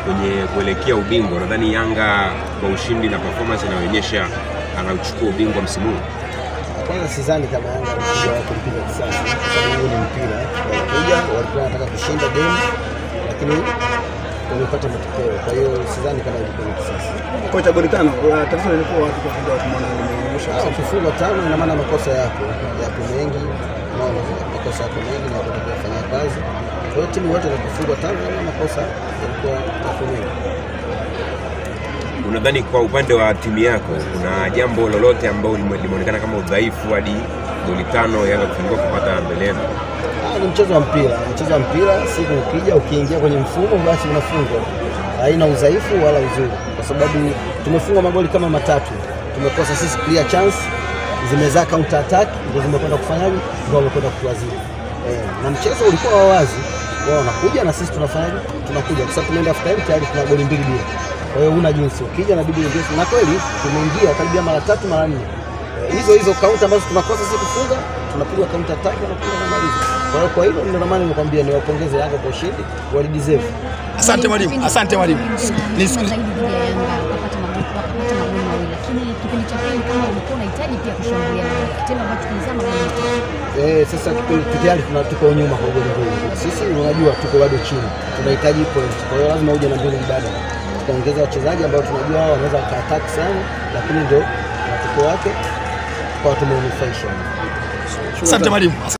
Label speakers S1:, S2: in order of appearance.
S1: kwenye kuelekea ubingwa, nadhani Yanga kwa ushindi na performance inayoonyesha anauchukua ubingwa msimu huu.
S2: Kwanza sidhani kama Yanga alikuja kulipiga kisasi, kwa sababu huu ni mpira. Walikuja walikuwa wanataka kushinda game, lakini wamepata matokeo. Kwa hiyo sidhani kama ilikuwa ni kisasi.
S3: Kocha goli tano, uh, tatizo lilikuwa watu kwa kuja kumwona limeonyesha
S2: Ah, Ukifungwa tano, ina maana makosa yako yapo mengi, unaona makosa yako mengi na kutakiwa kufanya kazi. Kwa hiyo timu yote inapofungwa tano, ina maana makosa yalikuwa yapo mengi.
S1: Unadhani kwa upande wa timu yako kuna jambo lolote ambalo lime- limeonekana kama udhaifu hadi goli tano Yanga kufanikiwa kupata mbele yenu?
S2: Ah, ni mchezo wa mpira, ni mchezo wa mpira. Siku ukija ukiingia kwenye mfumo, basi unafungwa, haina udhaifu wala uzuri, kwa sababu tumefungwa magoli kama matatu, tumekosa sisi clear chance, zimezaa counter attack, ndio zimekwenda kufanyaje, ndio wamekwenda kutuadhibu eh, na mchezo ulikuwa wa wazi, wao wanakuja na sisi tunafanyaje, tunakuja kwa sababu tumeenda half time tayari tuna goli mbili bila. Kwa hiyo huna jinsi, ukija inabidi uingie, na kweli tumeingia karibia mara tatu mara nne Eh, hizo hizo kaunta ambazo tunakosa sisi kufunga tunapiga kaunta tatu na kufunga na maliza. Kwa hiyo kwa hilo ndio maana nimekwambia niwapongeze Yanga kwa ushindi, walideserve.
S3: Asante mwalimu, asante mwalimu.
S4: Nisikilize zaidi dhidi ya Yanga wakapata magoli wakapata magoli mawili, lakini kipindi cha pili kama ulikuwa unahitaji pia kushambulia kitendo ambacho kilizama magoli matatu.
S2: Eh, sasa kipindi tayari tuna tuko nyuma kwa goli mbili. Sisi unajua tuko bado chini. Tunahitaji point. Kwa hiyo lazima uje na mbinu mbadala. Tukaongeza wachezaji ambao tunajua wao wanaweza waka-attack sana, lakini ndio matokeo yake kwa tumeunufaisha.
S3: Asante mwalimu.